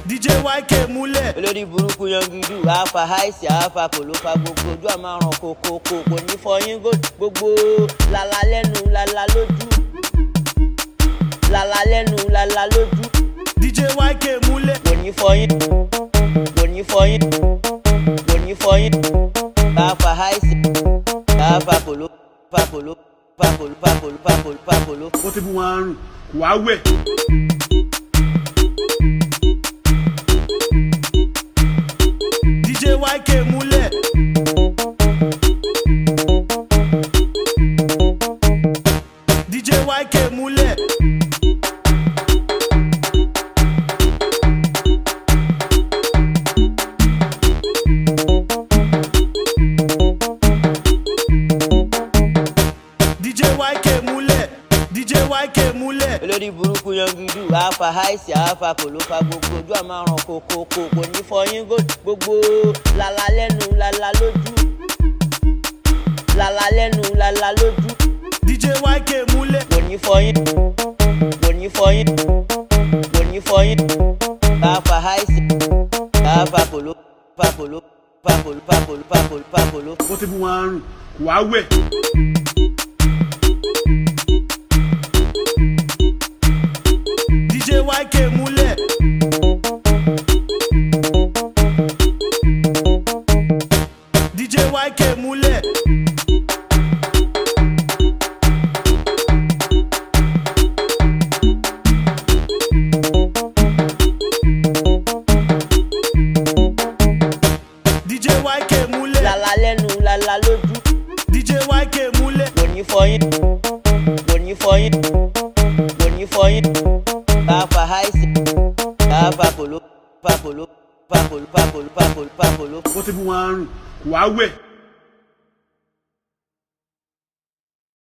DJ YK múlẹ̀. olórí burúkú yangidu àáfà àìsí àáfà kò ló fa gbogbo ojú àmàràn kòkòkò kò ní fọyín gbogbo lala lẹ́nu lala lójú lala lẹ́nu lala lójú DJ YK múlẹ̀. kò ní fọyín kò ní fọyín kò ní fọyín àáfà àìsí àáfà kò ló fa kò ló fa kò ló fa kò ló fa kò ló fa kò ló. ó ti fún wọn àrùn kò wá wẹ̀. DJ YK múlẹ̀. DJ YK múlẹ̀. DJ YK múlẹ̀. DJ YK múlẹ̀. olórí burúkú yangidu àáfà àìsí àáfà kò ló fa gbogbo ojú àmàràn kòkòkò kò ní fọyín gbogbo lala lẹ́nu lala lójú lala lẹ́nu lala lójú DJ YK múlẹ̀. kò ní fọyín kò ní fọyín kò ní fọyín àáfà àìsí àáfà kò ló fa kò ló fa kò ló fa kò ló fa kò ló fa kò ló. ó ti fún wọn àrùn kò wá wẹ̀. DJ YK múlẹ̀. DJ YK múlẹ̀. DJ YK múlẹ̀. lala lẹ́nu lala lójú DJ YK múlẹ̀. kò ní fọyín kò ní fọyín kò ní fọyín àáfà àìsí àáfà kò ló fa kò ló fa kò ló fa kò ló fa kò ló fa kò ló. ó ti fún wọn àrùn kò wá wẹ̀.